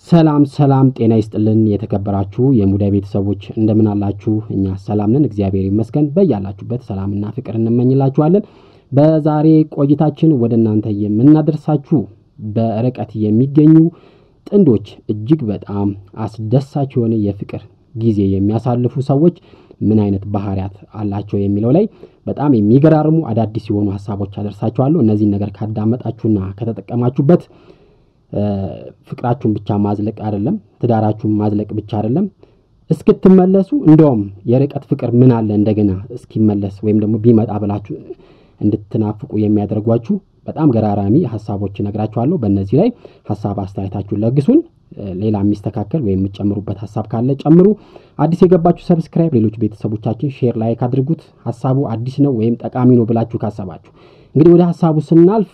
ሰላም ሰላም፣ ጤና ይስጥልን የተከበራችሁ የሙዳይ ቤተሰቦች እንደምን አላችሁ? እኛ ሰላም ነን፣ እግዚአብሔር ይመስገን። በያላችሁበት ሰላምና ፍቅር እንመኝላችኋለን። በዛሬ ቆይታችን ወደ እናንተ የምናደርሳችሁ በርቀት የሚገኙ ጥንዶች እጅግ በጣም አስደሳች የሆነ የፍቅር ጊዜ የሚያሳልፉ ሰዎች ምን አይነት ባህሪያት አላቸው የሚለው ላይ በጣም የሚገራርሙ አዳዲስ የሆኑ ሀሳቦች አደርሳችኋለሁ። እነዚህን ነገር ካዳመጣችሁና ከተጠቀማችሁበት ፍቅራችሁን ብቻ ማዝለቅ አይደለም፣ ትዳራችሁን ማዝለቅ ብቻ አይደለም፣ እስክትመለሱ እንደውም የርቀት ፍቅር ምን አለ እንደገና እስኪመለስ ወይም ደግሞ ቢመጣ ብላችሁ እንድትናፍቁ የሚያደርጓችሁ በጣም ገራራሚ ሀሳቦች እነግራችኋለሁ። በእነዚህ ላይ ሀሳብ አስተያየታችሁን ለግሱን። ሌላ የሚስተካከል ወይም የምጨምሩበት ሀሳብ ካለ ጨምሩ። አዲስ የገባችሁ ሰብስክራይብ፣ ሌሎች ቤተሰቦቻችን ሼር፣ ላይክ አድርጉት። ሀሳቡ አዲስ ነው ወይም ጠቃሚ ነው ብላችሁ ካሰባችሁ እንግዲህ ወደ ሀሳቡ ስናልፍ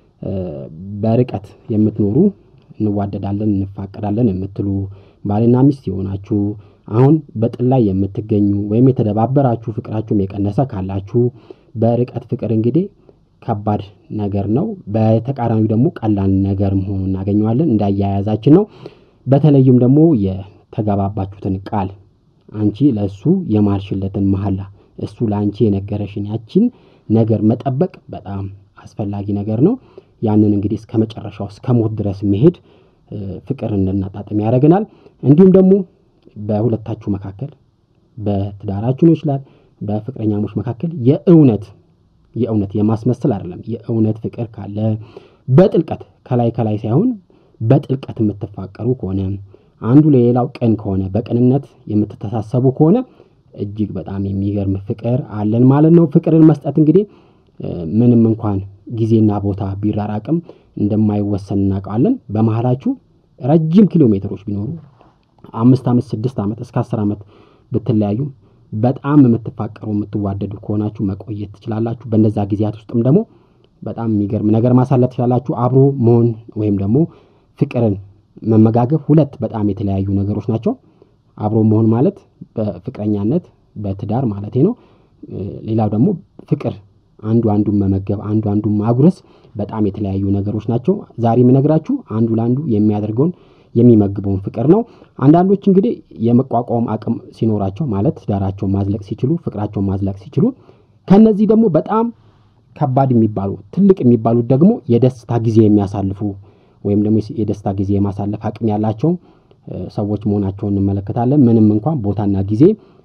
በርቀት የምትኖሩ እንዋደዳለን፣ እንፋቀዳለን የምትሉ ባልና ሚስት የሆናችሁ አሁን በጥል ላይ የምትገኙ ወይም የተደባበራችሁ ፍቅራችሁም የቀነሰ ካላችሁ በርቀት ፍቅር እንግዲህ ከባድ ነገር ነው። በተቃራኒው ደግሞ ቀላል ነገር መሆኑ እናገኘዋለን። እንዳያያዛችን ነው። በተለይም ደግሞ የተገባባችሁትን ቃል አንቺ ለእሱ የማልሽለትን መሐላ እሱ ለአንቺ የነገረሽን ያችን ነገር መጠበቅ በጣም አስፈላጊ ነገር ነው። ያንን እንግዲህ እስከ መጨረሻው እስከ ሞት ድረስ መሄድ ፍቅር እንድናጣጥም ያደርገናል። እንዲሁም ደግሞ በሁለታችሁ መካከል በትዳራችሁ ነው ይችላል በፍቅረኛሞች መካከል የእውነት የእውነት የማስመሰል አይደለም። የእውነት ፍቅር ካለ በጥልቀት ከላይ ከላይ ሳይሆን በጥልቀት የምትፋቀሩ ከሆነ አንዱ ለሌላው ቅን ከሆነ በቅንነት የምትተሳሰቡ ከሆነ እጅግ በጣም የሚገርም ፍቅር አለን ማለት ነው። ፍቅርን መስጠት እንግዲህ ምንም እንኳን ጊዜና ቦታ ቢራራቅም እንደማይወሰን እናውቀዋለን። በመሀላችሁ ረጅም ኪሎ ሜትሮች ቢኖሩ አምስት ዓመት ስድስት ዓመት እስከ አስር ዓመት ብትለያዩ በጣም የምትፋቀሩ የምትዋደዱ ከሆናችሁ መቆየት ትችላላችሁ። በእነዛ ጊዜያት ውስጥም ደግሞ በጣም የሚገርም ነገር ማሳለፍ ትችላላችሁ። አብሮ መሆን ወይም ደግሞ ፍቅርን መመጋገብ ሁለት በጣም የተለያዩ ነገሮች ናቸው። አብሮ መሆን ማለት በፍቅረኛነት በትዳር ማለት ነው። ሌላው ደግሞ ፍቅር አንዱ አንዱን መመገብ አንዱ አንዱን ማጉረስ በጣም የተለያዩ ነገሮች ናቸው። ዛሬ የምነግራችሁ አንዱ ለአንዱ የሚያደርገውን የሚመግበውን ፍቅር ነው። አንዳንዶች እንግዲህ የመቋቋም አቅም ሲኖራቸው ማለት ትዳራቸውን ማዝለቅ ሲችሉ፣ ፍቅራቸውን ማዝለቅ ሲችሉ፣ ከነዚህ ደግሞ በጣም ከባድ የሚባሉ ትልቅ የሚባሉት ደግሞ የደስታ ጊዜ የሚያሳልፉ ወይም ደግሞ የደስታ ጊዜ የማሳለፍ አቅም ያላቸው ሰዎች መሆናቸውን እንመለከታለን። ምንም እንኳን ቦታና ጊዜ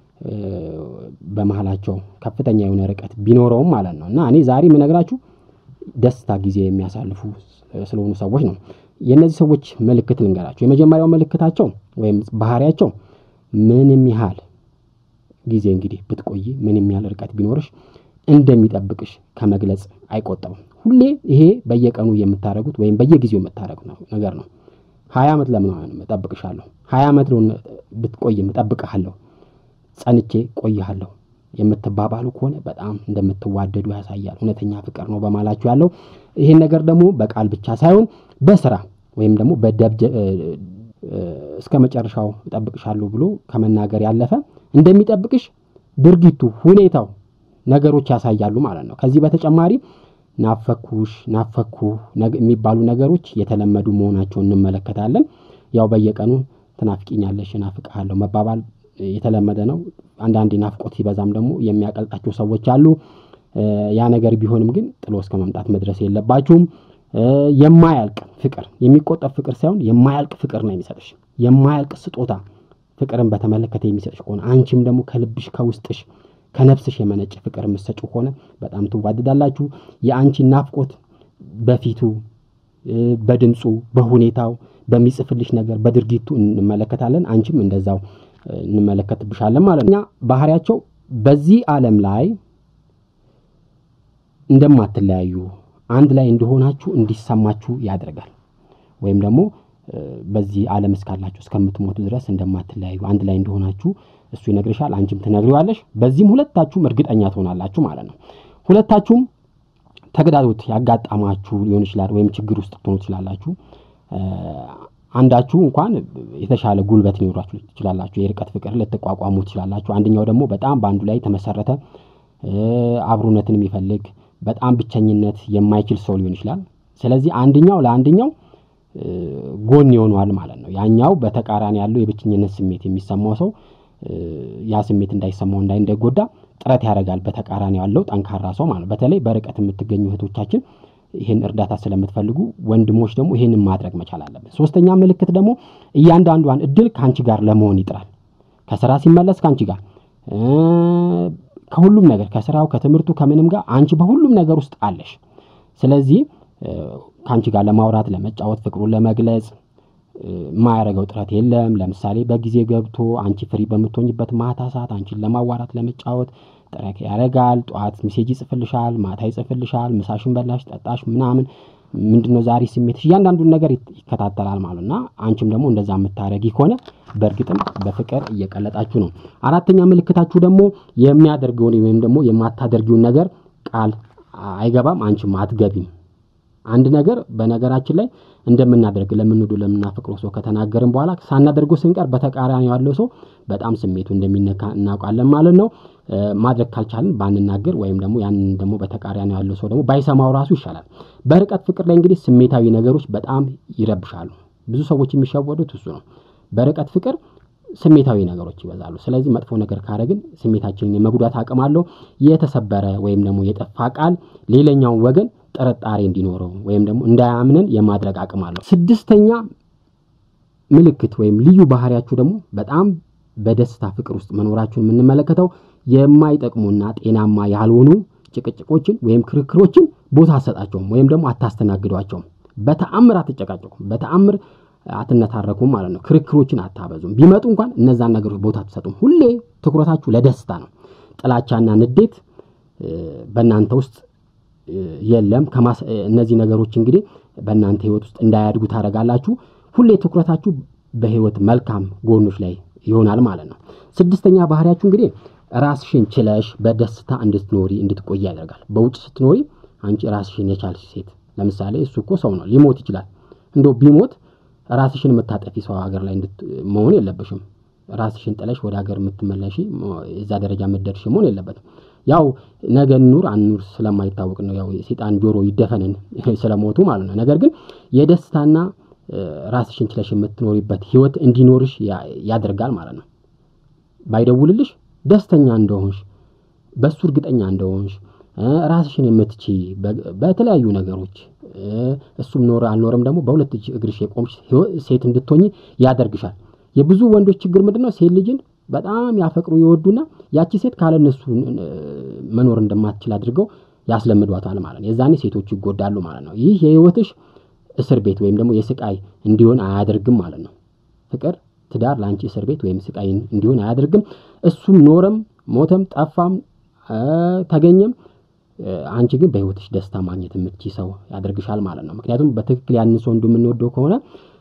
በመሀላቸው ከፍተኛ የሆነ ርቀት ቢኖረውም ማለት ነው እና እኔ ዛሬ የምነግራችሁ ደስታ ጊዜ የሚያሳልፉ ስለሆኑ ሰዎች ነው። የእነዚህ ሰዎች ምልክት ልንገራቸው። የመጀመሪያው ምልክታቸው ወይም ባህሪያቸው ምንም ያህል ጊዜ እንግዲህ ብትቆይ ምንም ያህል ርቀት ቢኖርሽ እንደሚጠብቅሽ ከመግለጽ አይቆጠብም። ሁሌ ይሄ በየቀኑ የምታደርጉት ወይም በየጊዜው የምታደርጉት ነገር ነው። ሀያ ዓመት ለምን እጠብቅሻለሁ፣ ሀያ ዓመት ለሆነ ብትቆይም እጠብቅሃለሁ፣ ጸንቼ ቆይሃለሁ የምትባባሉ ከሆነ በጣም እንደምትዋደዱ ያሳያል። እውነተኛ ፍቅር ነው በማላችሁ ያለው ይህን ነገር ደግሞ በቃል ብቻ ሳይሆን በስራ ወይም ደግሞ በደብጀ እስከ መጨረሻው እጠብቅሻለሁ ብሎ ከመናገር ያለፈ እንደሚጠብቅሽ ድርጊቱ፣ ሁኔታው፣ ነገሮች ያሳያሉ ማለት ነው። ከዚህ በተጨማሪ ናፈኩሽ፣ ናፈኩ የሚባሉ ነገሮች የተለመዱ መሆናቸውን እንመለከታለን። ያው በየቀኑ ትናፍቂኛለሽ፣ እናፍቅሃለሁ መባባል የተለመደ ነው። አንዳንዴ ናፍቆት ሲበዛም ደግሞ የሚያቀልጣቸው ሰዎች አሉ። ያ ነገር ቢሆንም ግን ጥሎ እስከ መምጣት መድረስ የለባችሁም። የማያልቅ ፍቅር የሚቆጠብ ፍቅር ሳይሆን የማያልቅ ፍቅር ነው የሚሰጥሽ። የማያልቅ ስጦታ ፍቅርን በተመለከተ የሚሰጥሽ ከሆነ አንቺም ደግሞ ከልብሽ ከውስጥሽ ከነፍስሽ የመነጨ ፍቅር የምትሰጪው ከሆነ በጣም ትዋደዳላችሁ። የአንቺ ናፍቆት በፊቱ፣ በድምፁ፣ በሁኔታው፣ በሚጽፍልሽ ነገር፣ በድርጊቱ እንመለከታለን። አንቺም እንደዛው እንመለከትብሻለን ማለት ነው። ባህሪያቸው በዚህ ዓለም ላይ እንደማትለያዩ አንድ ላይ እንደሆናችሁ እንዲሰማችሁ ያደርጋል። ወይም ደግሞ በዚህ ዓለም እስካላችሁ እስከምትሞቱ ድረስ እንደማትለያዩ አንድ ላይ እንደሆናችሁ እሱ ይነግርሻል፣ አንቺም ትነግሪዋለሽ። በዚህም ሁለታችሁም እርግጠኛ ትሆናላችሁ ማለት ነው። ሁለታችሁም ተግዳሮት ያጋጠማችሁ ሊሆን ይችላል፣ ወይም ችግር ውስጥ ትሆኑ ትችላላችሁ። አንዳችሁ እንኳን የተሻለ ጉልበት ሊኖራችሁ ትችላላችሁ። የርቀት ፍቅር ልትቋቋሙ ትችላላችሁ። አንደኛው ደግሞ በጣም በአንዱ ላይ የተመሰረተ አብሮነትን የሚፈልግ በጣም ብቸኝነት የማይችል ሰው ሊሆን ይችላል። ስለዚህ አንደኛው ለአንደኛው ጎን ይሆነዋል ማለት ነው። ያኛው በተቃራኒ ያለው የብቸኝነት ስሜት የሚሰማው ሰው ያ ስሜት እንዳይሰማው እንዳይ እንዳይጎዳ ጥረት ያደርጋል። በተቃራኒ ያለው ጠንካራ ሰው ማለት ነው። በተለይ በርቀት የምትገኙ እህቶቻችን ይህን እርዳታ ስለምትፈልጉ ወንድሞች ደግሞ ይህንን ማድረግ መቻል አለብን። ሶስተኛ ምልክት ደግሞ እያንዳንዷን እድል ከአንቺ ጋር ለመሆን ይጥራል። ከስራ ሲመለስ ከአንቺ ጋር ከሁሉም ነገር ከስራው፣ ከትምህርቱ፣ ከምንም ጋር አንቺ በሁሉም ነገር ውስጥ አለሽ። ስለዚህ ከአንቺ ጋር ለማውራት፣ ለመጫወት፣ ፍቅሩን ለመግለጽ የማያደርገው ጥረት የለም። ለምሳሌ በጊዜ ገብቶ አንቺ ፍሪ በምትሆኝበት ማታ ሰዓት አንቺን ለማዋራት ለመጫወት ጥረት ያደርጋል። ጠዋት ሜሴጅ ይጽፍልሻል፣ ማታ ይጽፍልሻል። ምሳሽን በላሽ፣ ጠጣሽ፣ ምናምን ምንድነው ዛሬ ስሜትሽ፣ እያንዳንዱን ነገር ይከታተላል ማለት እና አንቺም ደግሞ እንደዛ የምታደርጊ ከሆነ በእርግጥም በፍቅር እየቀለጣችሁ ነው። አራተኛ ምልክታችሁ ደግሞ የሚያደርገውን ወይም ደግሞ የማታደርጊውን ነገር ቃል አይገባም፣ አንቺም አትገቢም። አንድ ነገር በነገራችን ላይ እንደምናደርግ ለምንወዱ ለምናፈቅረው ሰው ከተናገርን በኋላ ሳናደርገው ስንቀር በተቃራኒ ያለው ሰው በጣም ስሜቱ እንደሚነካ እናውቃለን ማለት ነው። ማድረግ ካልቻልን ባንናገር ወይም ደግሞ ያንን ደግሞ በተቃራኒ ያለው ሰው ደግሞ ባይሰማው ራሱ ይሻላል። በርቀት ፍቅር ላይ እንግዲህ ስሜታዊ ነገሮች በጣም ይረብሻሉ። ብዙ ሰዎች የሚሸወዱት እሱ ነው። በርቀት ፍቅር ስሜታዊ ነገሮች ይበዛሉ። ስለዚህ መጥፎ ነገር ካረግን ስሜታችንን የመጉዳት አቅም አለው። የተሰበረ ወይም ደግሞ የጠፋ ቃል ሌላኛውን ወገን ጥርጣሬ እንዲኖረው ወይም ደግሞ እንዳያምንን የማድረግ አቅም አለው። ስድስተኛ ምልክት ወይም ልዩ ባህሪያችሁ ደግሞ በጣም በደስታ ፍቅር ውስጥ መኖራችሁን የምንመለከተው የማይጠቅሙና ጤናማ ያልሆኑ ጭቅጭቆችን ወይም ክርክሮችን ቦታ አትሰጣቸውም ወይም ደግሞ አታስተናግዷቸውም። በተአምር አትጨቃጨቁም፣ በተአምር አትነታረኩም ማለት ነው። ክርክሮችን አታበዙም። ቢመጡ እንኳን እነዛን ነገሮች ቦታ አትሰጡም። ሁሌ ትኩረታችሁ ለደስታ ነው። ጥላቻና ንዴት በእናንተ ውስጥ የለም። እነዚህ ነገሮች እንግዲህ በእናንተ ህይወት ውስጥ እንዳያድጉ ታደርጋላችሁ። ሁሌ ትኩረታችሁ በህይወት መልካም ጎኖች ላይ ይሆናል ማለት ነው። ስድስተኛ ባህሪያችሁ እንግዲህ ራስሽን ችለሽ በደስታ እንድትኖሪ እንድትቆይ ያደርጋል። በውጭ ስትኖሪ አንቺ ራስሽን የቻልሽ ሴት፣ ለምሳሌ እሱ እኮ ሰው ነው፣ ሊሞት ይችላል። እንደው ቢሞት ራስሽን የምታጠፊ ሰው ሀገር ላይ መሆን የለብሽም። ራስሽን ጥለሽ ወደ ሀገር የምትመለሺ እዛ ደረጃ የምትደርሽ መሆን የለበትም። ያው ነገ ኑር አንኑር ስለማይታወቅ ነው። ያው የሴጣን ጆሮ ይደፈንን ስለሞቱ ማለት ነው። ነገር ግን የደስታና ራስሽን ችለሽ የምትኖሪበት ህይወት እንዲኖርሽ ያደርጋል ማለት ነው። ባይደውልልሽ ደስተኛ እንደሆንሽ በሱ እርግጠኛ እንደሆንሽ ራስሽን የምትቺ በተለያዩ ነገሮች እሱም ኖረ አልኖረም ደግሞ በሁለት እጅ እግርሽ የቆምሽ ሴት እንድትሆኝ ያደርግሻል። የብዙ ወንዶች ችግር ምንድን ነው? ሴት ልጅን በጣም ያፈቅሩ ይወዱና ያቺ ሴት ካለ እነሱ መኖር እንደማትችል አድርገው ያስለምዷታል ማለት ነው። የዛኔ ሴቶቹ ይጎዳሉ ማለት ነው። ይህ የህይወትሽ እስር ቤት ወይም ደግሞ የስቃይ እንዲሆን አያደርግም ማለት ነው። ፍቅር፣ ትዳር ለአንቺ እስር ቤት ወይም ስቃይ እንዲሆን አያደርግም። እሱም ኖረም ሞተም ጠፋም ተገኘም አንቺ ግን በህይወትሽ ደስታ ማግኘት የምትችይ ሰው ያደርግሻል ማለት ነው። ምክንያቱም በትክክል ያን ሰው እንደምንወደው ከሆነ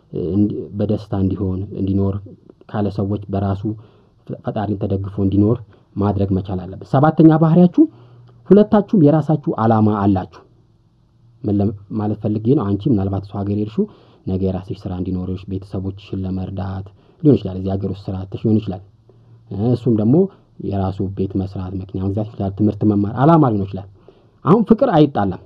በደስታ እንዲሆን እንዲኖር ካለ ሰዎች በራሱ ፈጣሪን ተደግፎ እንዲኖር ማድረግ መቻል አለበት። ሰባተኛ ባህሪያችሁ ሁለታችሁም የራሳችሁ ዓላማ አላችሁ። ምን ማለት ፈልጌ ነው? አንቺ ምናልባት ሰው ሀገር ሄድሽው ነገ የራስሽ ስራ እንዲኖርሽ ቤተሰቦችሽን ለመርዳት ሊሆን ይችላል። እዚህ ሀገር ውስጥ ስራ አጥተሽ ሊሆን ይችላል። እሱም ደግሞ የራሱ ቤት መስራት፣ መኪና መግዛት ይችላል። ትምህርት መማር ዓላማ ሊሆን ይችላል። አሁን ፍቅር አይጣላም።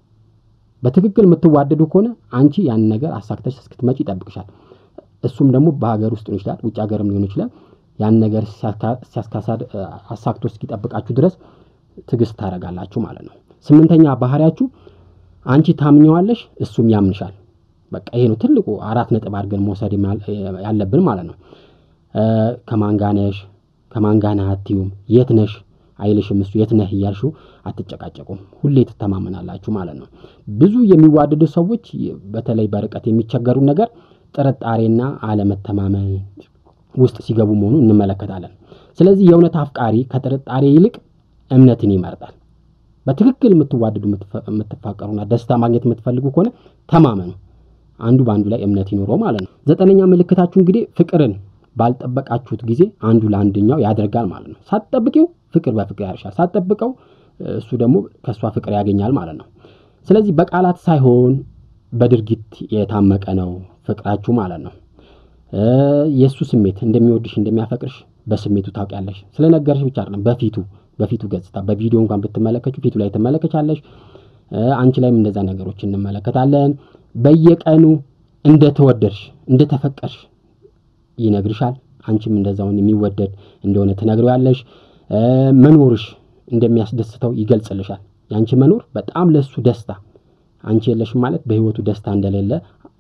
በትክክል የምትዋደዱ ከሆነ አንቺ ያንን ነገር አሳክተሽ እስክትመጪ ይጠብቅሻል። እሱም ደግሞ በሀገር ውስጥ ሊሆን ይችላል፣ ውጭ ሀገርም ሊሆን ይችላል። ያን ነገር ሲያስካሳድ አሳክቶ እስኪጠብቃችሁ ድረስ ትዕግስት ታደርጋላችሁ ማለት ነው። ስምንተኛ ባህሪያችሁ አንቺ ታምኘዋለሽ፣ እሱም ያምንሻል። በቃ ይሄ ነው ትልቁ አራት ነጥብ አድርገን መውሰድ ያለብን ማለት ነው። ከማን ጋር ነሽ፣ ከማን ጋር ነህ አትዩም፣ የት ነሽ አይልሽም እሱ የት ነህ እያልሽው አትጨቃጨቁም። ሁሌ ትተማመናላችሁ ማለት ነው። ብዙ የሚዋደዱ ሰዎች በተለይ በርቀት የሚቸገሩ ነገር ጥርጣሬና አለመተማመን ውስጥ ሲገቡ መሆኑ እንመለከታለን። ስለዚህ የእውነት አፍቃሪ ከጥርጣሬ ይልቅ እምነትን ይመርጣል። በትክክል የምትዋደዱ የምትፋቀሩና ደስታ ማግኘት የምትፈልጉ ከሆነ ተማመኑ። አንዱ በአንዱ ላይ እምነት ይኖረው ማለት ነው። ዘጠነኛ ምልክታችሁ እንግዲህ ፍቅርን ባልጠበቃችሁት ጊዜ አንዱ ለአንደኛው ያደርጋል ማለት ነው። ሳትጠብቂው ፍቅር በፍቅር ያርሻል፣ ሳትጠብቀው እሱ ደግሞ ከእሷ ፍቅር ያገኛል ማለት ነው። ስለዚህ በቃላት ሳይሆን በድርጊት የታመቀ ነው ፍቅራችሁ ማለት ነው። የእሱ ስሜት እንደሚወድሽ እንደሚያፈቅርሽ በስሜቱ ታውቂያለሽ። ስለነገርሽ ብቻ አይደለም፣ በፊቱ በፊቱ ገጽታ በቪዲዮ እንኳን ብትመለከቹ ፊቱ ላይ ትመለከቻለሽ። አንቺ ላይም እንደዛ ነገሮች እንመለከታለን። በየቀኑ እንደተወደድሽ እንደተፈቀርሽ ይነግርሻል። አንቺም እንደዛውን የሚወደድ እንደሆነ ትነግሪዋለሽ። መኖርሽ እንደሚያስደስተው ይገልጽልሻል። የአንቺ መኖር በጣም ለሱ ደስታ፣ አንቺ የለሽም ማለት በህይወቱ ደስታ እንደሌለ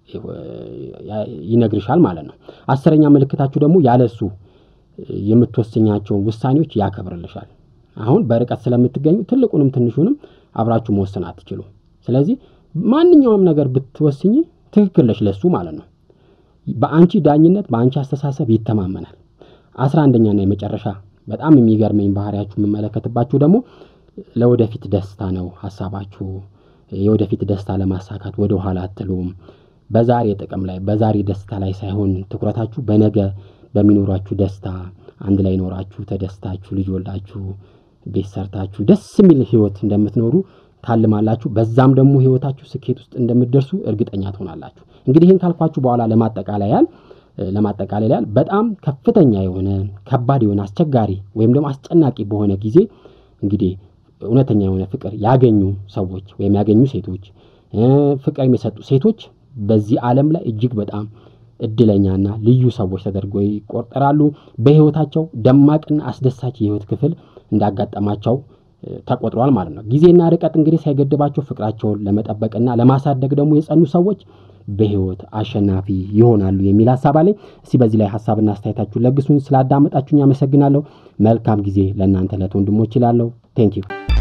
ይነግርሻል ማለት ነው። አስረኛ ምልክታችሁ ደግሞ ያለሱ የምትወስኛቸውን ውሳኔዎች ያከብርልሻል። አሁን በርቀት ስለምትገኙ ትልቁንም ትንሹንም አብራችሁ መወሰን አትችሉ። ስለዚህ ማንኛውም ነገር ብትወስኝ ትክክል ነሽ ለሱ ማለት ነው። በአንቺ ዳኝነት፣ በአንቺ አስተሳሰብ ይተማመናል። አስራ አንደኛና የመጨረሻ በጣም የሚገርመኝ ባህሪያችሁ የምመለከትባችሁ ደግሞ ለወደፊት ደስታ ነው ሀሳባችሁ። የወደፊት ደስታ ለማሳካት ወደ ኋላ አትሉም። በዛሬ ጥቅም ላይ በዛሬ ደስታ ላይ ሳይሆን ትኩረታችሁ በነገ በሚኖራችሁ ደስታ አንድ ላይ ኖራችሁ ተደስታችሁ ልጅ ወልዳችሁ ቤት ሰርታችሁ ደስ የሚል ህይወት እንደምትኖሩ ታልማላችሁ። በዛም ደግሞ ህይወታችሁ ስኬት ውስጥ እንደምትደርሱ እርግጠኛ ትሆናላችሁ። እንግዲህ ይህን ካልኳችሁ በኋላ ለማጠቃለያ ያህል ለማጠቃለል ያህል በጣም ከፍተኛ የሆነ ከባድ የሆነ አስቸጋሪ ወይም ደግሞ አስጨናቂ በሆነ ጊዜ እንግዲህ እውነተኛ የሆነ ፍቅር ያገኙ ሰዎች ወይም ያገኙ ሴቶች ፍቅር የሚሰጡ ሴቶች በዚህ ዓለም ላይ እጅግ በጣም እድለኛና ልዩ ሰዎች ተደርገው ይቆጠራሉ። በህይወታቸው ደማቅና አስደሳች የህይወት ክፍል እንዳጋጠማቸው ተቆጥሯል ማለት ነው። ጊዜና ርቀት እንግዲህ ሳይገድባቸው ፍቅራቸውን ለመጠበቅና ለማሳደግ ደግሞ የጸኑ ሰዎች በህይወት አሸናፊ ይሆናሉ የሚል ሀሳብ አለኝ። እስቲ በዚህ ላይ ሀሳብና አስተያየታችሁን ለግሱን። ስላዳመጣችሁኝ አመሰግናለሁ። መልካም ጊዜ ለእናንተ ለት ወንድሞች ይላለሁ። ቴንኪዩ